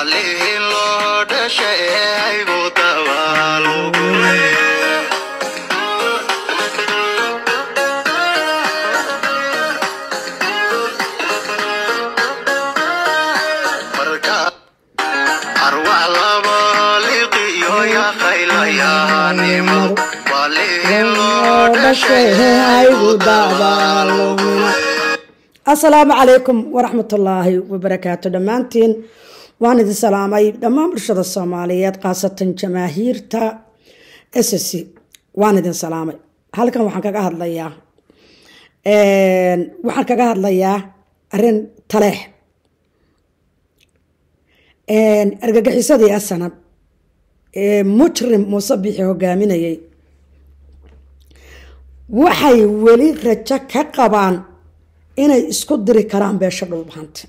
waalihii loo dhashay aygu dabaalugule marka arwax laba liqiyo yaqaylayaanimo waalihii loo dhashay aygu dabaalugule asalaamu calaykum waraxmatullaahi wabarakaatu dhammaantiin waan idin salaamay dhammaan bulshada soomaaliyeed khaasatan jamaahiirta s c waan idin salaamay halkan waxaan kaga hadlayaa waxaan kaga hadlayaa arin taleex argagixisadii asanab ee mujrim muuse bixi hogaaminayay waxay weli rajo ka qabaan inay isku diri karaan beesha dhulbahanta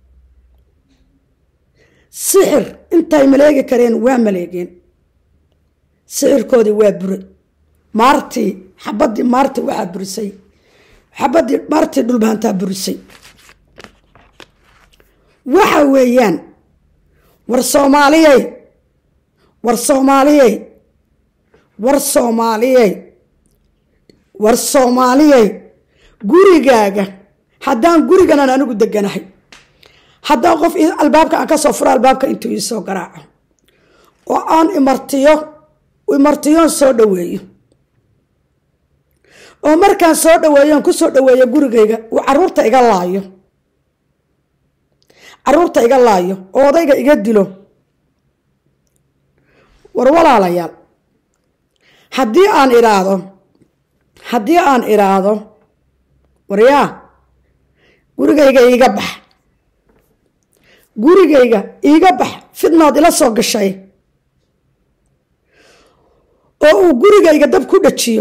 sixir intay maleegi kareen waa maleegeen sixirkoodii waa bure maartii xabadii maarti waxaa burisay xabadii maartii dhulbahantaa burisay waxa weeyaan war soomaaliyey war soomaaliyey war soomaaliyey war soomaaliyey gurigaaga haddaan guriganan anigu deganahay haddaan qof albaabka aan kasoo furo albaabka intuu iisoo garaaco oo aan imartiyo imartiyoon soo dhaweeyo oo markaan soo dhaweeyoon kusoo dhaweeyo gurigayga uu caruurta iga laayo caruurta iga laayo oo odayga iga dilo war walaalayaal haddii aan idhaahdo haddii aan idhaahdo waryaa gurigayga iiga bax gurigayga iiga bax fidnaad ila soo gashay oo uu gurigayga dab ku dhajiyo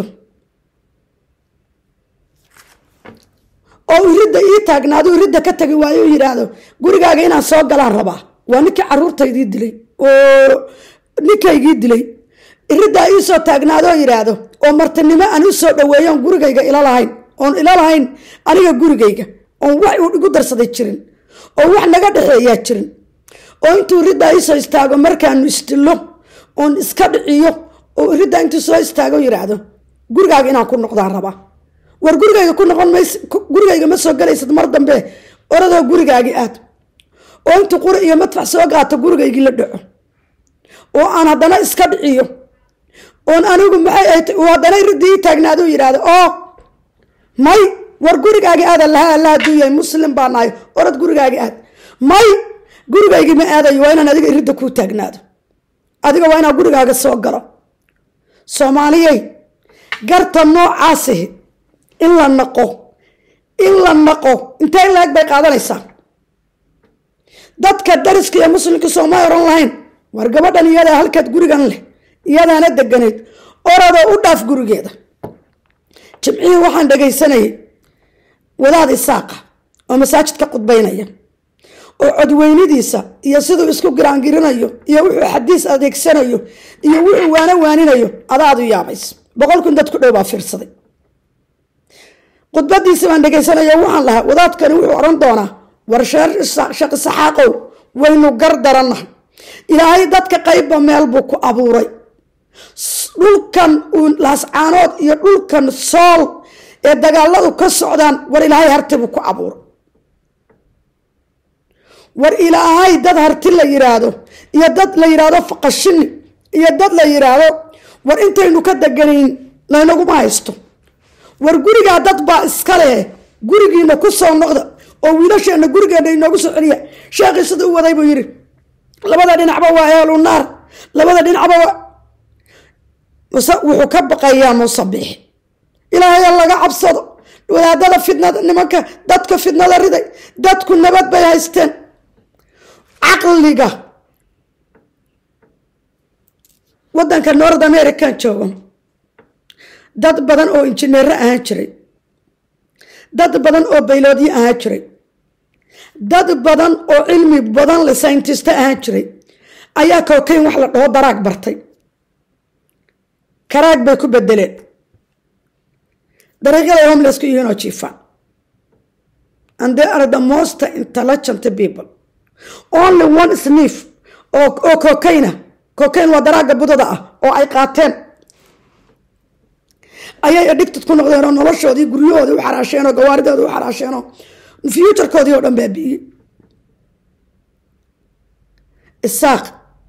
oo iridda ii taagnaado iridda ka tagi waayo u yidhaahdo gurigaaga inaan soo galaan rabaa waa ninkii caruurtaydii dilay oo ninkaygii dilay iriddaa ii soo taagnaadoo yidhaahdo oo martinimo aan u soo dhaweeyoon gurigayga ila lahayn oon ila lahayn aniga gurigayga oon wax uu igu darsaday jirin oo wax naga dhexeeyaa jirin oo intuu iriddaa iisoo istaago markaanu isdillo oon iska dhiciyo oo iriddaa intuu soo istaago yidhaahdo gurigaaga inaan ku noqdaan rabaa war gurigayga ku noqon mays gurigayga ma soo galaysad mar dambe oradoo gurigaagii aad oo intuu quri iyo madfax soo qaato gurigaygii la dhaco oo aan haddana iska dhiciyo oon anigu maxay ahayd uu haddana iridii ii taagnaado yidhaahdo oo may war gurigaagi aada laha alla haduu yahay muslim baa nahay orad gurigaagi aad may gurigaygii ma aadayo waa inaan adiga iridda kuu taagnaado adiga waa inaan gurigaaga soo galo soomaaliyey garta noocaasihi in la naqo in la naqo intee laag bay qaadanaysaa dadka dariska iyo muslimka sooma oran lahayn war gabadhan iyadaa halkaad gurigan leh iyadaana deganayd oradoo u dhaaf gurigeeda jimcihii waxaan dhagaysanayay wadaad isaaqa oo masaajidka qudbaynaya oo codweynidiisa iyo siduu isku giraangirinayo iyo wuxuu xadiis adeegsanayo iyo wuxuu waano waaninayo adaadu yaabays boqol kun dad ku dhow baa fiirsaday khudbadiisi baan dhegaysanaya waxaan lahaa wadaadkani wuxuu odhan doonaa war shaqi saxaaqow waynu gar darannahay ilaahay dadka qaybba meel buu ku abuuray dhulkan laascaanood iyo dhulkan sool ee dagaaladu ka socdaan war ilaahay harti buu ku abuuray war ilaahay dad harti la yiraahdo iyo dad la yiraahdo faqashini iyo dad la yiraahdo war intaynu ka deganayn laynaguma haysto war gurigaa dad baa iska leh gurigiina ku soo noqda oo wiilasheena gurigeena inoogu soo celiya sheekhii sida u waday buu yidhi labada dhinacba waa eelu naar labada dhinacba waa muse wuxuu ka baqayaa muusabix ilaahaya laga cabsado wadaadada fidnada nimanka dadka fidnada riday dadku nabad bay haysteen caqliga wadanka north american joogo dad badan oo injineero ahaan jiray dad badan oo bayloodyo ahaan jiray dad badan oo cilmi badan le sayntista ahaan jiray ayaa kokayn wax la dhaho daraag bartay karaag bay ku bedeleen dariiqyaday homelessku yihiin oo jiifaan and they are the most intelligent people only one sniff oo oo kokayna kokayn waa daraaga budada ah oo ay qaateen ayay addicted ku noqdeen oo noloshoodii guryahoodii u xaraasheen oo gawaaridoodii u xaraasheen oo futurekoodii oo dhan baabi'iyey isaaq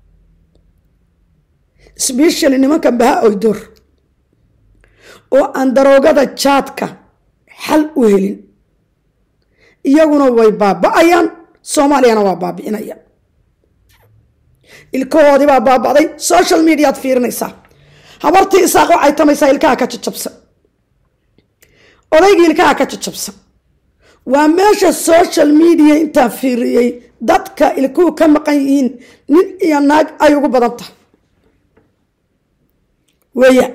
specially nimankan baha oydoor oo aan daroogada jaadka xal u helin iyaguna way baaba-ayaan soomaaliyana waa baabi'inayaan ilkahoodii baa baaba'day social mediaad fiirinaysaa habartii isaaq waxay tamaysaa ilkaha ka jajabsan odaygii ilkaha ka jajabsan waa meesha social media intaan fiiriyey dadka ilkuhu ka maqan yihiin nin iyo naag ay ugu badan tahay weya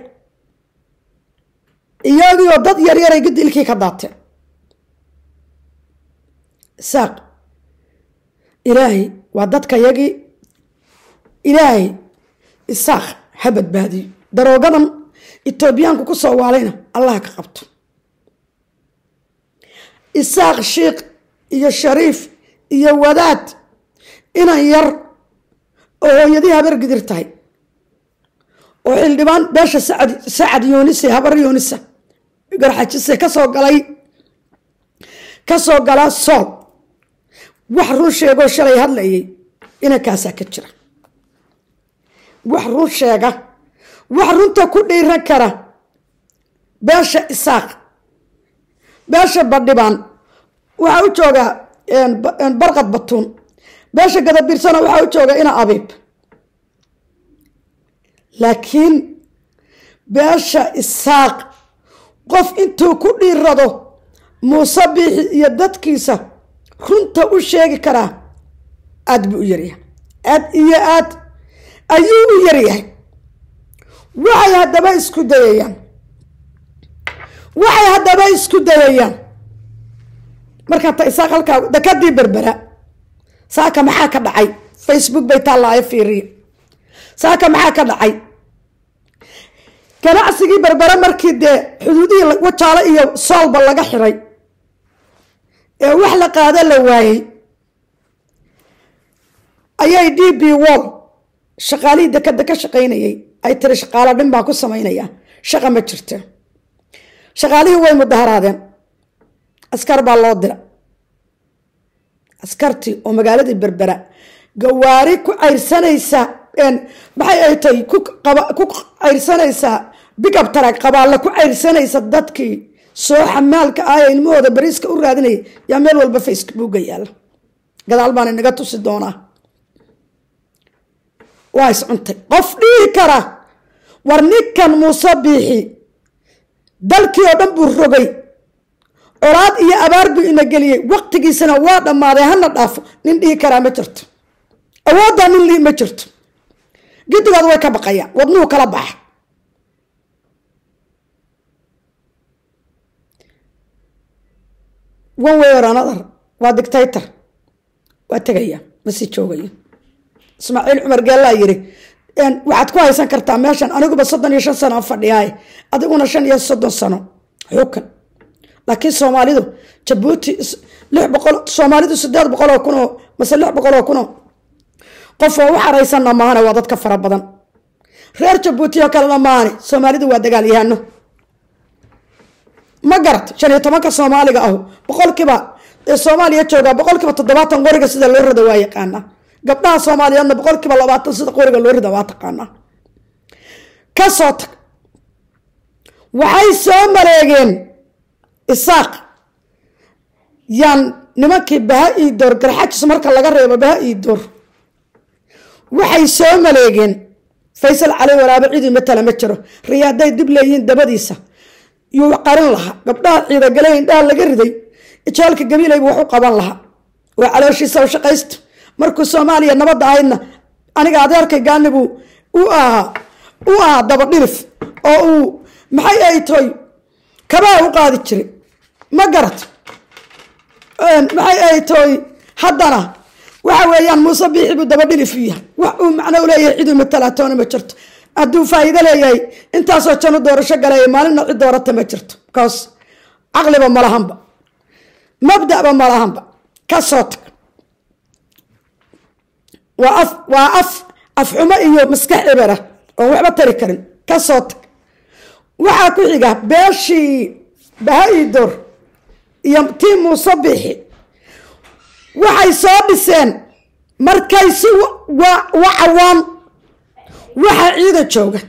iyagiioo dad yaryaray guddi ilkii ka daateen isaaq ilaahay waa dadka yagii ilaahay isaaq ha badbaadiyo daroogadan etoobiyaanku ku soo waalayna allaha ka qabto isaaq shiikh iyo shariif iyo wadaad inan yar oo hooyadii habar gidir tahay oo xildhibaan beesha sacad sacad yoonise habar yoonisa garxajise kasoo galay kasoo gala sool wax run sheegoo shalay hadlayay inankaasaa ka jira wax run sheega wax runta ku dhiiran kara beesha isaaq beesha badhibaan waxaa u joogaa barqad batuun beesha gadabirsana waxaa u jooga ina abiib laakiin beesha isaaq qof intuu ku dhiirado muuse biixi iyo dadkiisa runta u sheegi karaa aad buu u yaryahay aad iyo aad ayuu u yaryahay waxay haddaba isku dayayaan waxay haddaba isku dayayaan markaa ta isaaq halkaa dakadii berbera saaka maxaa ka dhacay facebook bay taallaayo fiiriya saaka maxaa ka dhacay ganacsigii berbere markii dee xuduudihii wajaalo iyo soolba laga xiray ee wax la qaado la waayey ayay d b wall shaqaalihii dekada ka shaqaynayay ay tiri shaqaalo dhin baan ku samaynayaa shaqa ma jirto shaqaalihii way mudaharaadeen askar baa loo dira askartii oo magaaladii berbera gawaari ku cayrsanaysa maxay ay tahay ku cayrsanaysaa bigab tarag qabaalla ku cayrsanaysa dadkii soo xamaalka ah ee ilmahooda bariiska u raadinayay yaa meel walba facebooka yaalla gadaal baan inaga tusi doonaa waa iscuntay qof dhihi kara war ninkan muuse biixi dalkii oo dhan buu rogay colaad iyo abaar buu ina geliyey waqtigiisana waa dhammaaday hana dhaafo nin dhihi karaa ma jirto awooddaa nin lii ma jirto gidigood way ka baqayaan wadnuhu kala baxa one way or another waa dictator waa tegaya ma sii joogaya ismaaciil cumar geellaa yiri waxaad ku haysan kartaa meeshan aniguba soddon iyo shan sano a fadhiyaay adiguna shan iyo soddon sano xukan laakiin soomaalidu jabuuti lix boqol soomaalidu sideed boqol oo kun oo mase lix boqol oo kun oo qof oo u xaraysanna maahane waa dadka fara badan reer jabuuti oo kalena maahane soomaalidu waa dagaalyahano ma garat shan iyo tobanka soomaaliga ahu boqolkiiba ee soomaaliya joogaa boqolkiiba toddobaatan qoriga sida loo rida waa yaqaanaa gabdhaha soomaaliyeedna boqolkiiba labaatan sida qoriga loo rida waa taqaanaa kasoo tag waxay soo maleegeen isaaq yaan nimankii baha ii door garxajis marka laga reebo baha ii door waxay soo maleegeen faysal cali waraabe cidii matala ma jiro riyaaday dib leeyihiin dabadiisa yuu qarin lahaa gabdhaha ciidagale indhaha laga riday ijaalka gabiilaybu wax u qaban lahaa waa calooshiisa u shaqaysto markuu soomaaliya nabadda ahaydna aniga adeerkay gaanibuu u ahaa u ahaa dabadhilif oo uu maxay ay toy kabaa u qaadi jiray ma garat maxay ay toy haddana waxa weeyaan muuse biixi buu dabadhilif u yahay wax uu macno u leeyahay ciduu matalaatoona ma jirto hadduu faa'iido leeyahay intaasoo janu doorasho galaya maalinna cid doorata ma jirto bcause caqliba malahanba mabda'ba malahanba ka soo tag waa af waa af afxumo iyo maskax ebera oon waxba tari karin ka soo tag waxaa ku xiga beeshii baha-idor iyo tii muuse bixi waxay soo dhiseen markay si waa cawaan waxaa ciida jooga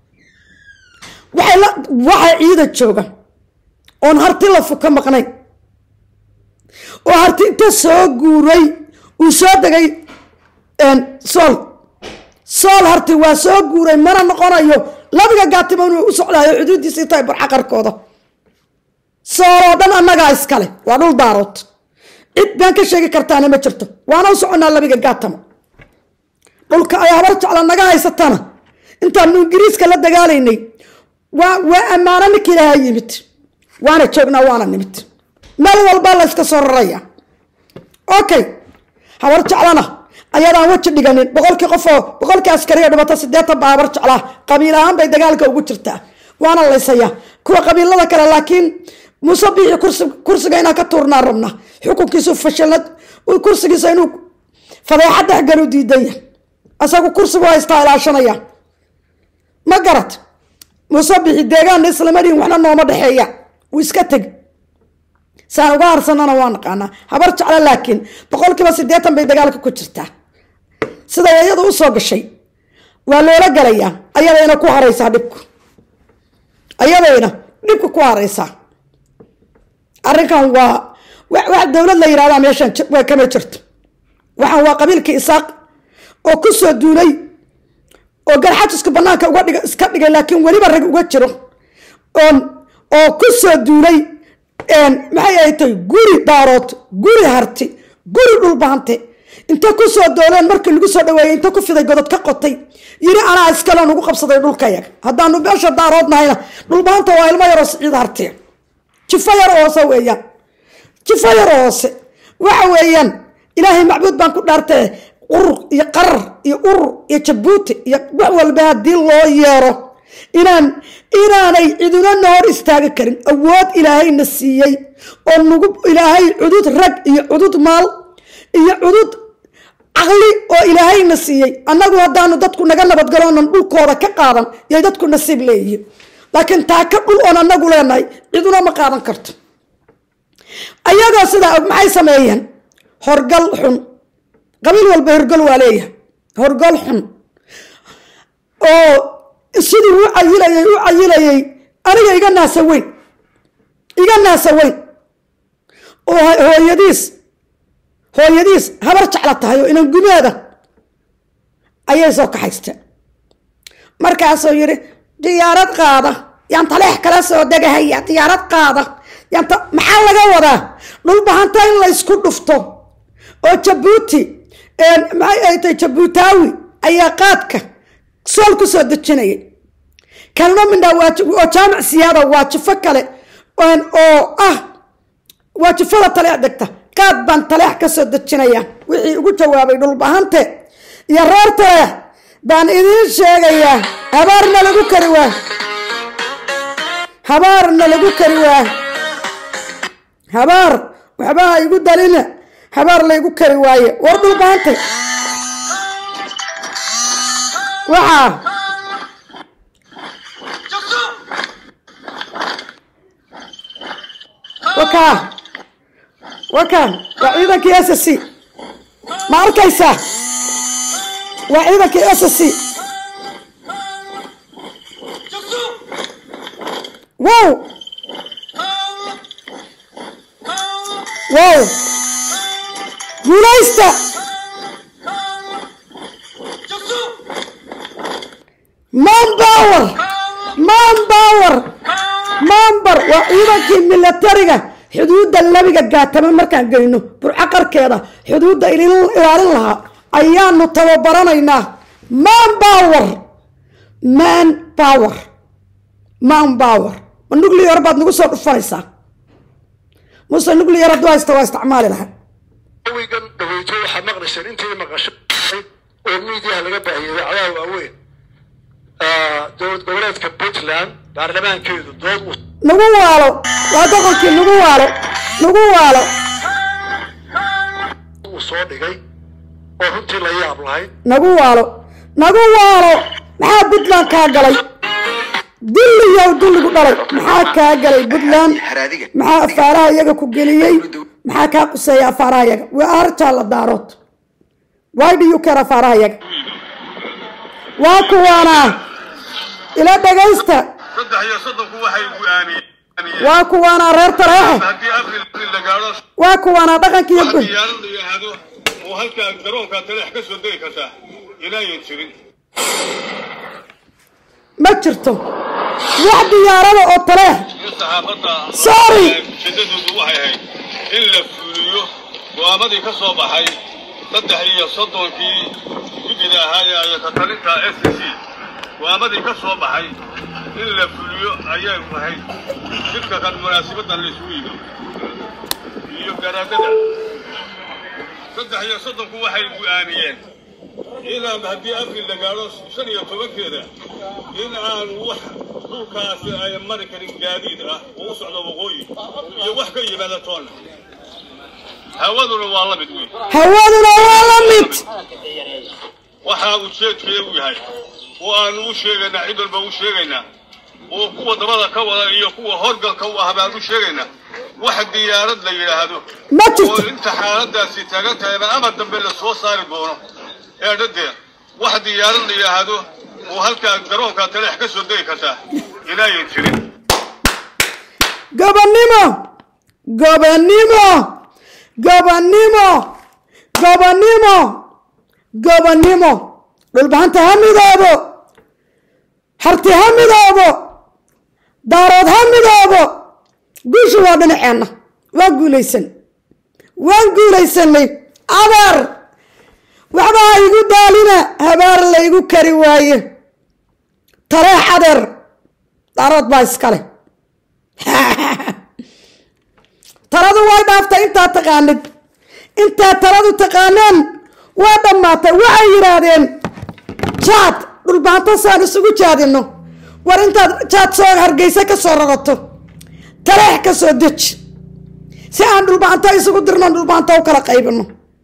waxaa ciida jooga oon harti lafu ka maqnayn oo harti inta soo guuray uu soo degay sool sool harti waa soo guuray mana noqonayo labiga gaatimo inuu u socdaayo xuduudiisii tahay barxaqarkooda sool oo dhan annagaa iskale waa dhul daarood cid baan ka sheegi kartaana ma jirto waana u soconnaa labiga gaatamo dhulka ay habar jecla naga haysatana intaanu ingiriiska la dagaalaynay waa waa ammaano ninka ilaaha yimid waana joognaa waana nimid meel walba la yska soo raraya okay habar jeclana ayadaan weji dhiganin boqolkii qofoo boqolkii askariga dhibata sideetan baa habar jeclaa qabiil ahaan bay dagaalka ugu jirtaa waana laysayaa kuwa qabiilada kale laakiin muuse biixi kursi kursiga inaan ka tuurnaa rabna xukunkiisu fashilad kursigiisa inuu fadeexad dhexgalu diidan yahay asagu kursigu haystaa ilaashanaya ma garat muuse biixi deegaanna islamariin waxna nooma dhexeeya wuu iska tegi saan uga harsanana waa naqaanaa habar jecla laakiin boqolkiiba siddeetan bay dagaalka ku jirtaa siday iyadu u soo gashay waa loola galayaa ayadayna ku haraysaa dhibku ayadayna dhibku ku haraysaa arrinkan waa wax dowlad la yidhahdaa meeshan waa kama jirto waxaan waa qabiilkii isaaq oo ku soo duulay oo garxajiska banaanka uga dhig iska dhigay laakiin weliba rag uga jiro oon oo ku soo duulay maxay ay tahay guri daarood guri harti guri dhulbahante inta ku soo dooleen markii lagu soo dhaweeyey inta ku fiday godod ka qotay yiri anaa iskale nagu qabsaday dhulkayaga haddaanu beesha daarood nahayna dhulbahanta waa ilmo yaroo siciid hartiya jifo yar hoose weeyaan jifo yar hoose waxa weeyaan ilaahay macbuud baan ku dhaartee urur iyo qarar iyo urur iyo jabuuti iyo wax walba haddii loo yeero inaan inaanay ciduna na hor istaagi karin awood ilaahayna siiyey oo nagu ilaahay cudud rag iyo cudud maal iyo cudud caqli oo ilaahayna siiyey annagu haddaanu dadku naga nabadgaloonan dhulkooda ka qaadan yay dadku nasiib leeyihiin laakiin taa ka dhul oon annagu leenahay ciduna ma qaadan karto ayagoo sidaa og maxay sameeyeen horgal xun qabiil walba horgal waa leeyahay horgal xun oo siduu u cayilayay u cayilayay aniga iga naasa weyn iga naasa weyn oo hooyadiis hooyadiis habar jecla tahay oo inan gumeeda ayay soo kaxaysteen markaasuu yidhi diyaarad qaada yaan taleex kala soo degahaya diyaarad qaada yaanta maxaa laga wadaa dhulbahanta in la ysku dhufto oo jabuuti maxay ay tahay jabuutaawi ayaa qaadka sool ku soo dejinayay kalno mindhaa oo jaamac siyaada waa jifo kale oo ah waa jifada taleex degta qaad baan taleex ka soo dejinaya wixii ugu jawaabay dhulbahante iyo reer taleex baan idiin sheegayaa habaarna lagu kari waa habaarna lagu kari waa habaar waxba ha igu dalina habaar laygu kari waaye war dhulbahante waxaa wakaa wakaan waa ciidankii s c ma arkaysaa waa ciidankii s c wow wow guulaysta manpower manpower mambar waa ciidankii milatariga xuduudda labiga gaatama markaan geyno burco qarkeeda xuduudda ilaalin lahaa ayaanu tababaranaynaa man power man power man power ma nuclear baad nagu soo dhufanaysaa muse nuclear hadduu haysta waa isticmaali lahaa wigan dhaweyto waxaad maqlayseen intii maqasho oo miidiyaha laga baahiyay idaacadaha waaweyn dowlad goboleedka puntland baarlamaankeedu dood uu nagu waalo waa doqonkii nagu waalo nagu waalo uu soo dhigay oo runtii la yaab lahayd nagu waalo nagu waalo maxaa puntland kaa galay dulliyow dulligu dhalay maxaa kaa galay puntland haraadiga maxaa afaaraha iyaga ku geliyey maxaa kaa quseeya afaaraha iyaga waa artaa la daarood why do you care afaaraha iyaga waa kuwaana ila dhagaysta saddex iyo soddonku waxay go'aamiyeen waa kuwaana reer tareexe haddii abril la gaadho waa kuwaana dhaqanka iyo wax gun diyaarad la yidhaahdo oo halkaa garoonka taleex ka soo degi kartaa inaayan jirin ma jirto wax diyaarada oo tareex iyo saxaafadda Sorry. ujeedadoodu waxay ahayd in la fuliyo go'aamadii ka soo baxay saddex iyo soddonkii gudida ahaa ee ayaka talinta s c go'aamadii ka soo baxay in la fuliyo ayay ahayd jidka kan munaasibadan la isugu yimi iyo garaadada saddex iyo soddonku waxay go'aamiyeen inaan haddii abril la gaadho shan iyo tobankeeda in aan wax dhulkaasi ay mari karin gaadiid ah oo u socdo waqooyi iyo wax ka yimaada toonna hawaduna waa la mid wey hawaduna waa la mid waxaa ujeedkeedu yahay oo aanu u sheegaynaa cid walba u sheegaynaa oo kuwa dabada ka wada iyo kuwa horgalka u ah baan u sheegaynaa wax diyaarad la yidhaahdo ma oo jirto inta xaaladaasi taagan tahay baan ama dambe la soo saari doono ee dhadee wax diyaarad la yidhaahdo oo halkaa garoonka taleex ka soo degi kartaa inaayan jirin gobonnimo gobonnimo gobonnimo gobonnimo gobonnimo dhulbahanta ha midoobo harti ha midoobo daarood ha midoobo guushu waa dhinaceenna waan guulaysan waan guulaysanay abaar waxba ha igu daalina habaar laygu kari waaye tareex adeer daarood baa iskale taladu way dhaaftay intaad taqaanid intaad taladu taqaaneen waa dhammaatay waxay yidhaahdeen jaad dhulbaanto saan isugu jaadino war intaad jaad soo hargeysa ka soo rarato taleex ka soo deji si aan dhulbaanto isugu dirno dhulbaanto u kala qaybino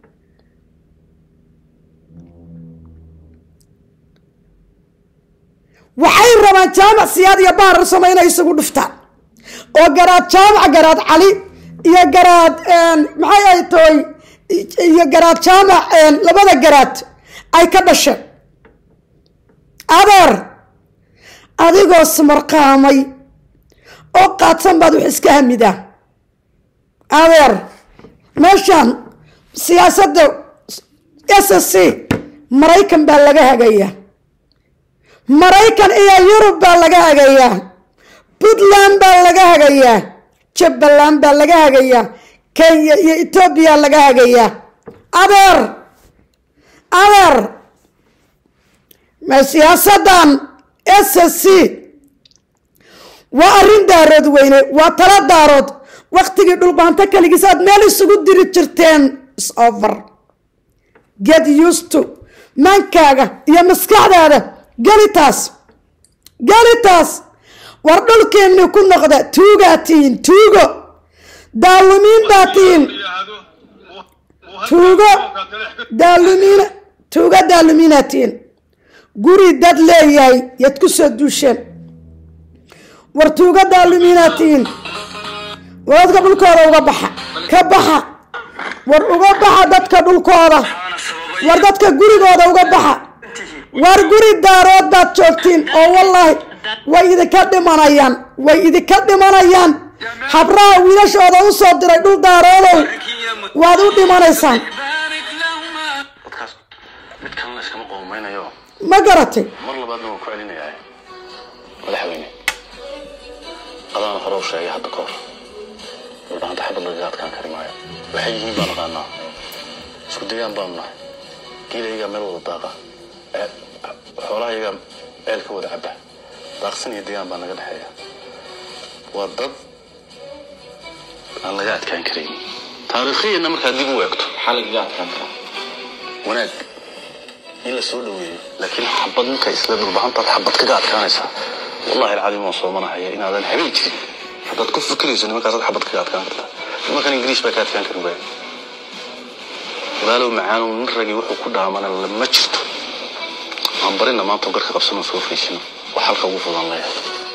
waxay rabaan jaamac siyaad iyo bahar samo inay isugu dhuftaan oo garaad jaamac garaad cali iyo garaad maxay ay tahay iyo garaad jaamac labada garaad ay ka dhasheen adeer adigoo samarqaamay oo qaadsan baad wax iska hamidaa adeer meeshaan siyaasadda s s c maraykan baa laga hagayaa maraykan iyo yurub baa laga hagayaa puntland baa laga hagayaa jubbaland baa laga hagayaa kenya iyo etoobiya laga hagayaa adeer adeer ma siyaasadan s s c waa arrin daarood weyne waa tala daarood waktigii dhulbaanto kaligiis aad meel isugu diri jirteen sover get used to maankaaga iyo maskaxdaada gelitaas gelitaas war dhulkeenni ku noqda tuugaa tihiin tuugo daalumiin baa tihiin tuugo daalumiin tuugo daalumiinaa tihiin guri dad leeyahay yaad ku soo duusheen war tuugo daalumiinaa tihiin war dadka dhulkooda uga baxa ka baxa war uga baxa dadka dhulkooda war dadka gurigooda uga baxa war guri daarood baad joogtiin oo wallaahi way idinka dhimanayaan way idinka dhimanayaan habraha wiilashooda u soo diray dhul daaroodow waad u dhimanaysaan dadkaas mid kalena iskama qoomaynayo ma garatay mar labaadna waan ku celinayaa madaxweyne qadaan hore u sheegay hadda ka hor dhulbahanta xabad lagaga adkaan kari maayo waxay yihiin baan aqaanaa isku degaan baanu nahay geelayagaa meel wada daaqa ee xoolahayagaa ceel ka wada caba daaqsan iyo degaan baa naga dhexeeya waa dad aan laga adkaan karayn taariikhiyanna markaad dib u eegto maxaa lagaga adkaan karaa wanaag in la soo dhaweeyo laakiin xabad ninka isla dhulbahantaad xabad kaga adkaanaysaa wallahi alcadiim waan soomanahaya inaadan habeen jirin haddaad ku fikirayso nimankaasaad xabad kaga adkaan kartaa nimankan ingiriis baa ka adkaan karin waaya walaalow macaanow nin ragii wuxuu ku dhaamana lama jirto aan barina maanta garka qabsano soo fariisino wax halka ugu fudan leeyahay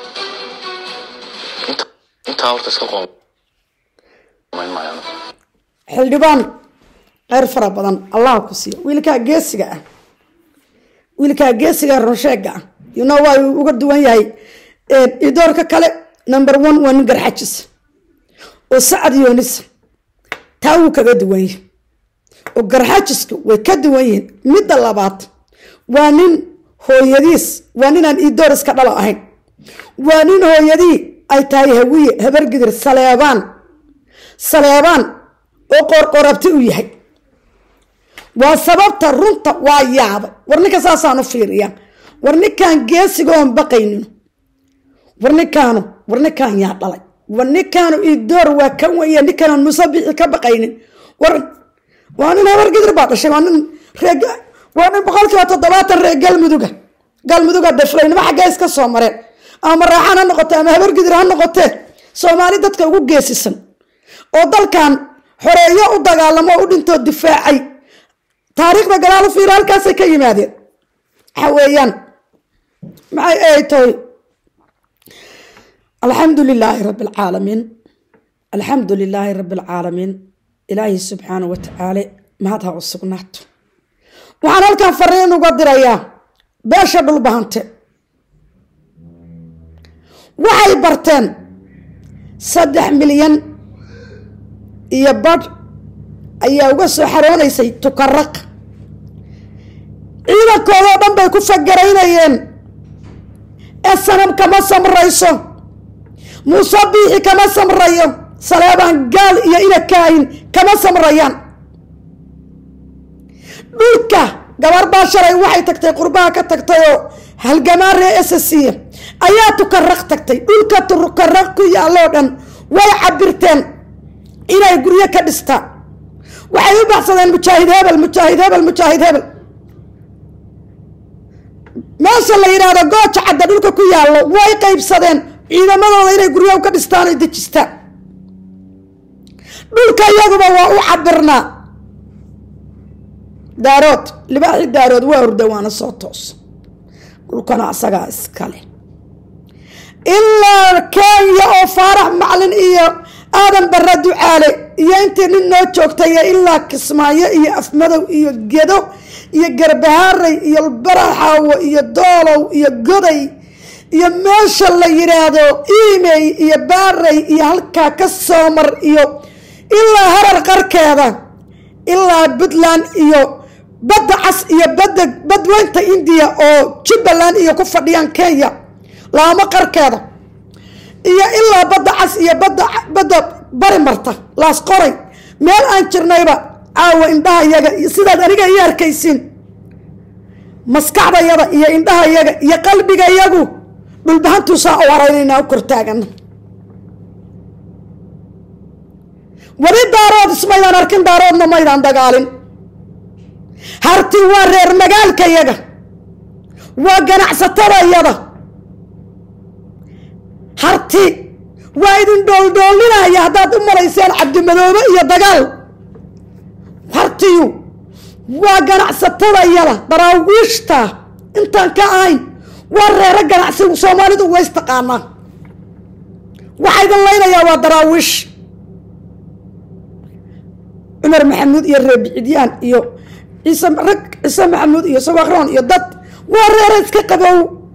Inta- intaa horta iska qoomayn maayo anigu. xildhibaan kheyr fara badan allah ku siiyo wiilkaa geesiga ah wiilkaa geesiga runsheega ah you know waa uu uga duwan yahay idoorka kale number one waa nin garxajis oo sacad yoonisa taa wuu kaga duwan yahay oo garxajiska way ka duwan yihiin midda labaad waa nin hooyadiis waa ninaan idoor iska dhalo ahayn waa nin hooyadii ay tahay hawiye habargidir saleebaan saleebaan oo qoorqoorabti u yahay waa sababta runta waa yaabay war ninka saasaan u fiiriya war ninkaan geesiga oon baqaynin war ninkaanu war ninkaan yaa dhalay war ninkaanu idoor waa kan weya ninkaan musabixi ka baqaynin war waa nin habargidir baa dhashay waa nin reeg waa nin boqolkiiba toddobaatan reer galmuduga galmuduga daflaynimo xaggee iska soo mareen ama raaxan ha noqote ama habargidir ha noqotee soomaali dadka ugu geesisan oo dalkan xoreeyo u dagaalamo oo u dhintoo difaacay taariikhda gadaal u fiira halkaasay ka yimaadeen waxa weeyaan maxay ay tahay alxamdu lilaahi rabi alcaalamiin alxamdu lilaahi rabi alcaalamiin ilaahi subxaana wa tacaala mahad ha u sugnaato waxaan halkan fariin uga dirayaa beesha dhulbahante waxay barteen saddex milyan iyo badh ayaa uga soo xaroonaysay tukaraq ciidankoodoo dhan bay ku fagaraynayeen ee sanam kama samrayso muuse biixi kama samrayo saleebaan gaal iyo inakaahin kama samrayaan dhulka gabar baa shalay waxay tagtay qurbaha ka tagtay oo halgamaan ree esasiya ayaa tukaraq tagtay dhulka tukaraq ku yaalloo dhan way cabirteen inay guryo ka dhistaan waxay u baxsadeen mujaahid hebel mujaahid hebel mujaahid hebel meesha la yidhaahdo gooja cadda dhulka ku yaallo way qaybsadeen ciidamadooda inay guryaha ka dhistaan oy dejistaan dhulka iyaguba waa u cabirnaa daarood libaaxi daarood waa orda waana soo toos dhulkana asagaa iskale ilaa kenya oo faarax maclin iyo aadan barre ducaale iyo intii nin noo joogtay ilaa kismaayo iyo afmadow iyo gedo iyo garbahaaray iyo baraxaawo iyo doolow iyo goday iyo meesha la yidhaahdo imey iyo baaray iyo halkaa ka soomar iyo ilaa harar qarkeeda ilaa puntland iyo badda cas iyo badda badweynta indiya oo jubbaland iyo ku fadhiyaan kenya laamo qarkeeda iyo ilaa badda cas iyo badda badda bari marta laas qoray meel aan jirnayba caawa indhaha yaga iyo sidaad aniga ii arkaysiin maskaxdayada iyo indhaha yaga iyo qalbiga yagu dhulbahantuusaa u haraynayna u kortaagana weli daarood ismaydaan arkin daaroodna maydaan dagaalin harti waa reer magaalka yaga waa ganacsatadayada harti waa idin dhooldhoolinaya haddaad u malayseen cabdimadoobe iyo dagaal hartiyu waa ganacsatadayada daraawiishta intaan ka ahayn waa reero ganacsi soomaalidu ways taqaanaa waxaa idin laynayaa waa daraawiish cumar maxamuud iyo reer bicidyaan iyo ciise rag ciise maxamuud iyo sawakroon iyo dad waa reero iska qabow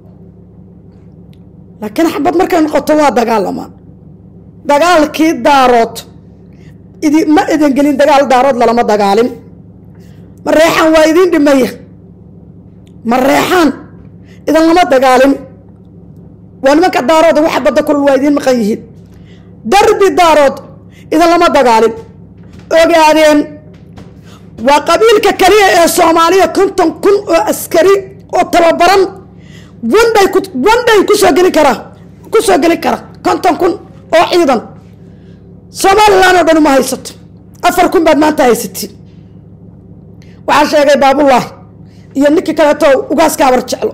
laakiin xabad markay noqoto waa dagaalamaan dagaalkii daarood idi ma idin gelin dagaal daarood lalama dagaalin ma reexaan waa idiin dhimaya ma reexaan idan lama dagaalin waa nimanka daarood waxa badda kulul waa idiin maqan yihiin darbi daarood idan lama dagaalin ogaadeen waa qabiilka kaliya ee soomaaliya konton kun oo askari oo tababaran wandhay ku wandhay kusoo gelin karaa kusoo gelin kara konton kun oo ciidan somalilan oo dhan uma haysato afar kun baad maanta haysatiin waxaa sheegay baabullaahi iyo ninkii kaleeto ugaaska abar jeclo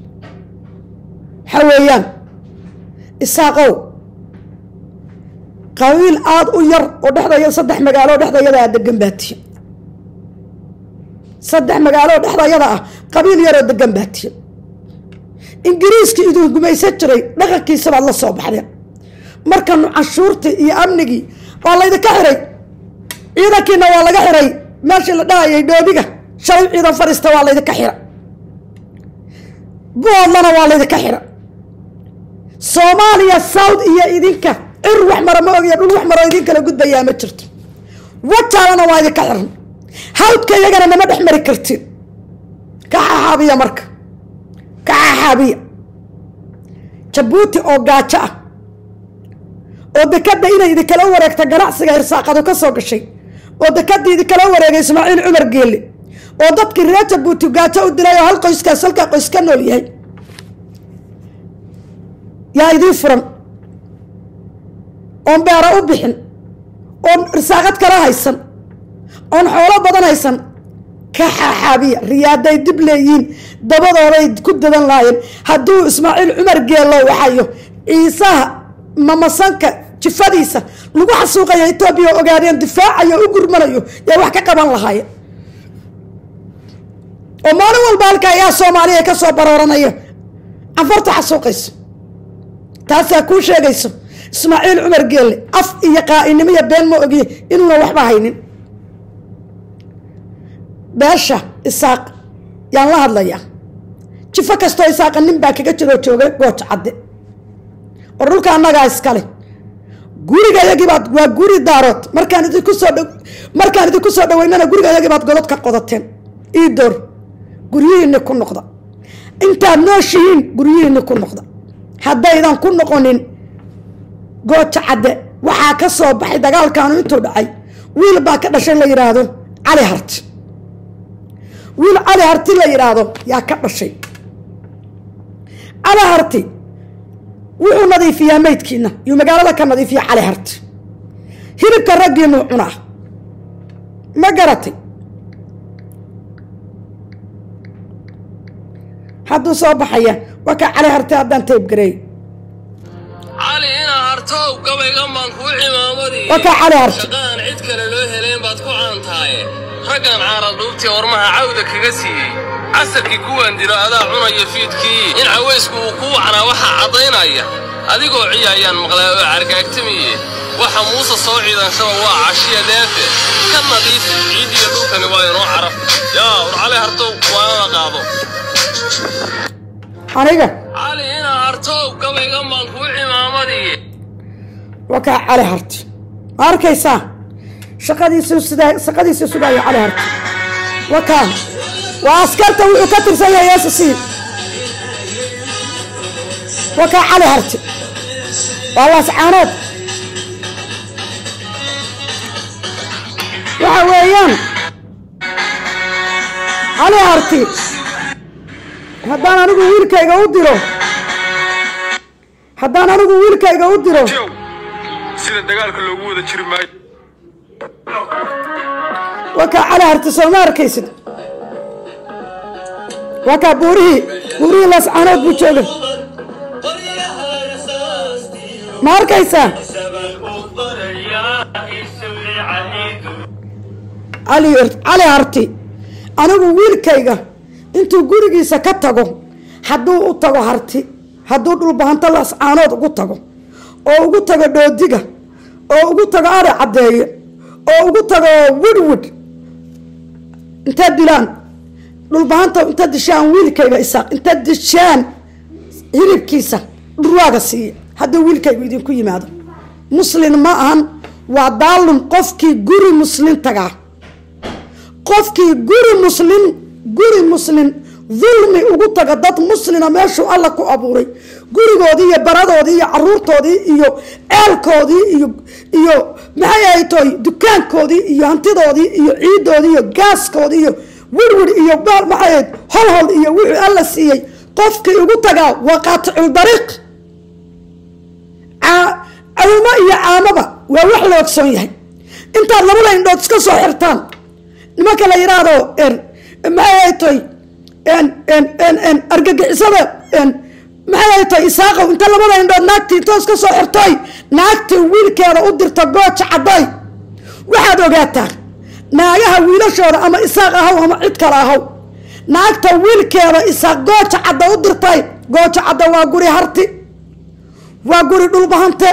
waxaa weeyaan isaaqow qabiil aada u yar oo dhexdaya saddex magaalo oo dhexdayada ah degan baatiye saddex magaalo oo dhexdayada ah qabiil yaroo degan baatiye ingiriiskii idin gumaysan jiray dhaqankiisa baad la soo baxdeen markanu canshuurtii iyo amnigii waa laydinka xiray ciidankiina waa laga xiray meeshii la dhahayay dhoobiga shalay ciidan fadhiista waa laydinka xira boodlana waa laydinka xira soomaaliya south iyo idinka cir wax mara ma ogiya dhul wax maro idin kala gudbayaa ma jirto wajaalana waa idinka xiran hawdka iyagana nama dhex mari kartiin ka xaxaabiya marka ka xaxaabiya jabuuti oo gaajo ah oo dekada inay idinkala wareegta ganacsiga irsaaqadu ka soo gashay oo dekadii idinkala wareegay ismaaciil cumar geelle oo dadkii reer jabuuti gaajo u dilay oo hal qoyskaas halkaa qoys ka nool yahay yaa idiin furan oon beero u bixin oon irsaaqad kala haysan oon xoolo badan haysan ka xaaxaabiya riyaaday dib leeyihiin dabadooday ku dadan laayeen hadduu ismaaciil cumar geello waxayo ciisaha mamasanka jifadiisa lagu xasuuqaya etoobiya ogaadeen difaacayo u gurmanayo yaa wax ka qaban lahaayeen oo maalin walba halka ayaa soomaaliya ka soo barooranaya canfarta xasuuqayso taasaa kuu sheegayso ismaaciil cumar geelle af iyo qaa'inimo iyo been ma ogiye inuuna waxba haynin beesha isaaq yaan la hadlayaa jifo kastoo isaaqa nin baa kaga jiroo joogay gooja cadde oo dhulka annagaa iskale guriga yagii baad waa guri daarood markaan idinku soo dh markaan idinku soo dhaweynana guriga yagii baad godod ka qodateen ii door guryihiinni ku noqda intaad nooshihiin guryihiinni ku noqda haddaydan ku noqonin gooja cadde waxaa ka soo baxay dagaalkaanu intuu dhacay wiil baa ka dhashay la yidhaahdo cali harti wiil cali harti la yidhaahdo yaa ka dhashay cali harti wuxuu nadiifiyaa meydkiina yuu magaalada ka nadiifiya cali harti hilibka raggiinuu cunaa ma garatay hadduu soo baxaya waa kaa cali harti haddaan taybgareey cali inaa hartow gabayga maan kuu cimaamadi waa kaa cali harti shaqaan cid kale loo helayn baad ku caantaaye raggan caara dhuubtii ormaha cawda kaga siiyey casarkii kuwaan dilo adaa cunaya fiidkii in cawaysku uu kuu wacnaa waxaa caddaynaya adigoo ciya ayaan maqlaa oo cargaagtamiye waxa muuse soo ciidanshaba waa cashiya dheefe ka nadiifi ciiddiyo dhulkani waa inoo caraf yaa war cali hartow waanana qaado aniga cali inaa hartow gabayga maan kuu cimaamadi waa kaa cali harti ma arkaysaa shaqadiisu sidaa shaqadiisu sugaayo cali harti waa kaa waa askarta wuxuu ka tirsan yahay s c waa kaa cali harti waa laascaanood waxa weeyaan cali harti haddaan anigu wiilkayga u diro haddaan anigu wiilkayga u diro sida dagaalka loogu wada jiri maayo waa kaa cali harti soo ma arkaysid waa kaa buurihii buurihii laascaanood buu jooga ma arkaysaa cali cali harti anigu wiilkayga intuu gurigiisa ka tago hadduu u tago harti hadduu dhulbahanto laascaanood ugu tago oo ugu tago dhoodiga oo ugu tago ari caddeeye oo ugu tago widwid intaad dilaan dhulbahanta intaad dishaan wiilkayga isaaq intaad dishaan hilibkiisa dhurwaaga siiya hadduu wiilkaygu idinku yimaado muslin ma ahan waa daalum qofkii guri muslin tagaa qofkii guri muslin guri muslin dulmi ugu taga dad muslina meeshuu alla ku abuuray gurigoodii iyo baradoodii iyo caruurtoodii iyo ceelkoodii iyo iyo maxay ahayd toy dukaankoodii iyo hantidoodii iyo ciidoodii iyo gaaskoodii iyo wirwir iyo baal maxay ahayd holhol iyo wixii alla siiyey qofkii ugu tagaa waa qaaticul dariiq cawmo iyo caamaba waa wax la ogsoon yahay intaad labada indhood iska soo xirtaan nimanka la yidhaahdo maxay ahayd toy argagixisada maxay tahay isaaqow inta labada indhood naagtii intoos ka soo xirtoy naagtii wiilkeeda u dirta gooja cadday waxaad ogaataa naagaha wiilashooda ama isaaq ahaw ama cid kale ahaw naagta wiilkeeda isaaq gooja cadda u dirtay gooja cadda waa guri harti waa guri dhulbahante